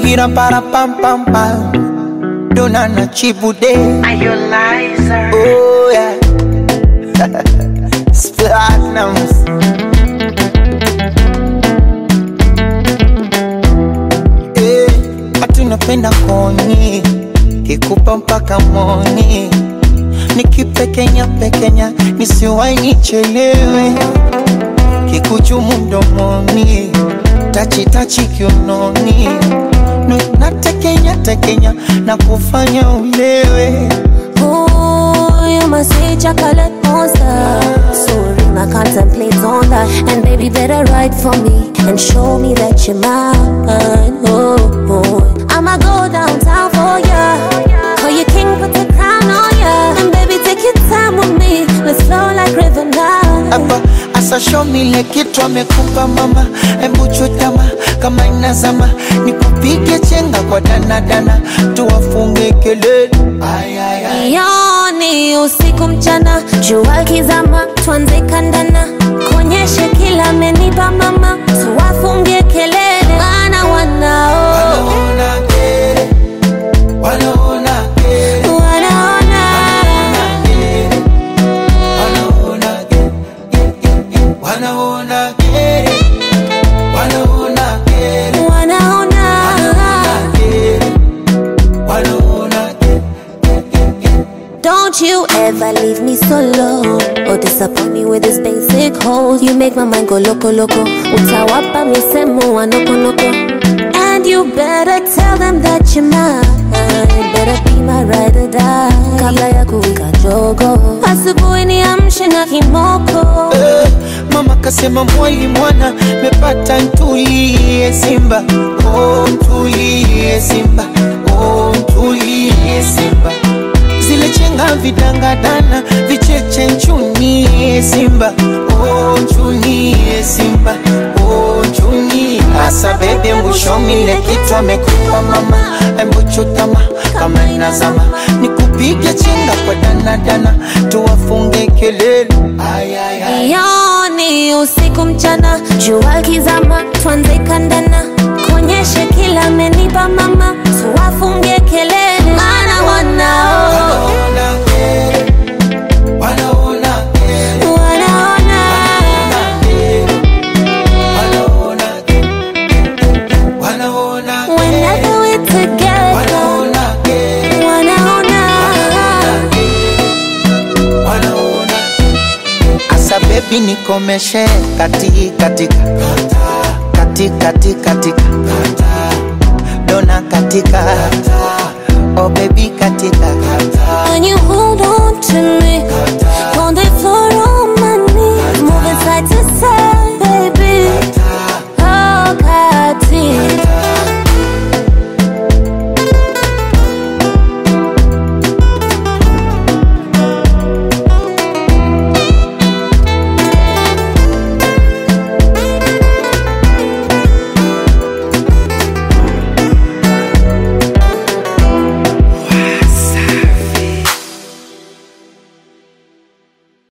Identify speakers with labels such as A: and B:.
A: Pira para pam pam pam. Dona na chibude.
B: Are you liar?
A: Oh yeah. Platinums. Eh, watu napenda koni kikupa mpaka moni nikipekenya pekenya nisiwai nichelewe kikuchumu mdomoni tachitachi kiunoni Nu- natekenya tekenya na kufanya ulewe
C: Ooh, you must say chocolate monster. So ring, I contemplate on that. And baby, better write for me and show me that you're mine. Oh, oh. I'ma go downtown for ya. Call you king, put the crown on ya. And baby, take your time with me. Let's flow like river now.
A: hapa asa show me ile kitu amekupa mama, hebu chutama kama inazama, nikupige chenga kwa danadana, tuwafunge kelele ay, ay, ay.
C: Yoni usiku mchana, jua kizama, tuanze kandana, kuonyeshe kila amenipa mama, tuwafungie kelele, wana wanao
A: Wanaona kere, wanaona kere,
C: wanaona
A: wanaona kere, wanaona kere, wanaona kere,
C: wanaona
A: kere, wanaona kere.
C: Don't you ever leave me solo or disappoint me with this basic hold. You make my mind go loco loco. Utawapa misemo wa noko noko. And you better tell them that you're mine. Better be my ride or die. Kabla ya kuwika jogo. Asubuhi niamshe na kimoko.
A: Eh, Mama kasema mwali mwana mepata ntulie Simba, oh ntulie Simba, oh ntulie Simba. Zile chenga vidangadana vicheche nchunie Simba, oh nchunie Simba, oh nchunie. Asa bebe mwishomile kitu amekupa mama, embu chutama kama inazama, nikupige chenga kwa danadana, tuwafunge kelele ay, ay, ay.
C: Yoni usiku mchana, jua kizama, tuanze kandana, kuonyeshe kila amenipa mama, tuwafungie kelele, maana wanao
A: Wanaona kere, wanaona kere,
C: wanaona
A: kere, wanaona kere, wanaona
C: whenever we're together,
A: wanaona kere,
C: wanaona
A: wanaona Asa baby nikomeshe kati katika kati kati katika dona katika